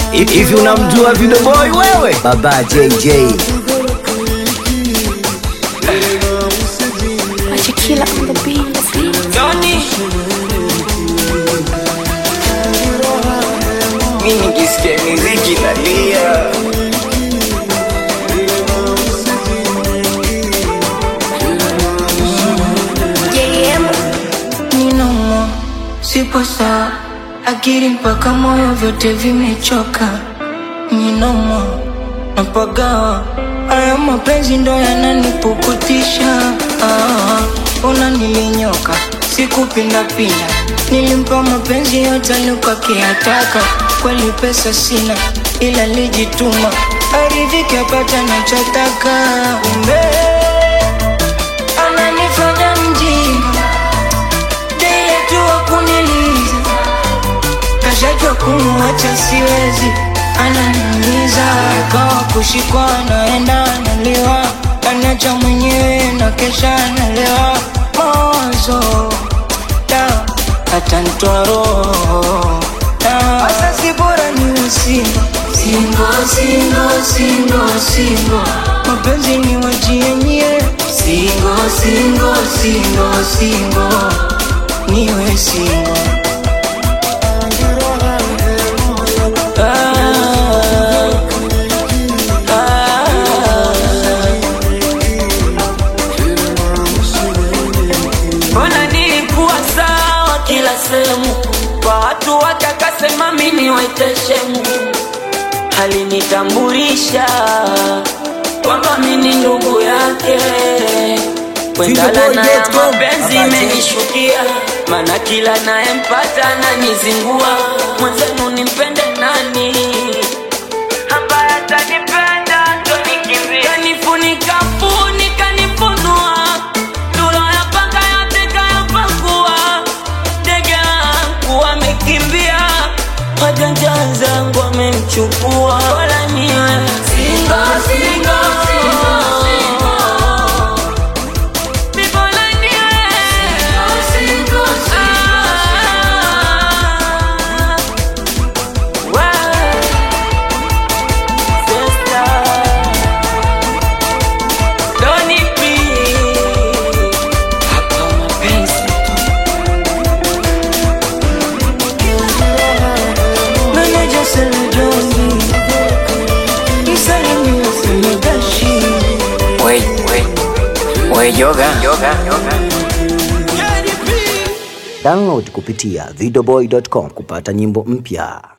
Hivi unamjua Video Boy wewe? Baba JJ. Achikila on the beat. Johnny Mimi nikisikia muziki nalia JM. Ninomo, sipo sawa, akili mpaka moyo vyote vimechoka. Ninomo, napagawa, haya mapenzi ndo yananipukutisha. Ah, Ona nilinyoka, sikupindapinda, nilimpa mapenzi yote alikuwa Kweli pesa sina, ila lijituma, aridhike apata nachotaka. Kumbe ananifanya mjinga Dile tu wa kuniliza Kashajua kumuacha siwezi Ananiumiza Kawa kushikwa naenda analiwa Anacha mwenyewe na kesha analewa Mawazo Da Hata nitoa roho Da Asa si bora niwe singo Singo, singo, singo, singo Mapenzi ni wajienye Singo, singo, singo, singo Niwe singo Mbona nilikuwa sawa kila sehemu Kwa watu watakasema mimi waiteshemu Alinitambulisha kwamba mimi ndugu yake Kwendala na ya mapenzi imenishukia Mana kila nayempata ananizingua Mwenzenu nimpende nani ambaye atanipenda ndo nikimbie Kanifunika funika nifunua Tuloyapanga yote kayapakua Ndege wangu wamekimbia Wajanja zangu wamemchukua Wala niwe singo singo Bora niwe Ah. Well, sister, don't need me. Hapa mapenzi Meneja Sele Jongi Msalimia Semegashi Wait, wait, wait, yoga, yoga, yoga. Download kupitia videoboy.com kupata nyimbo mpya.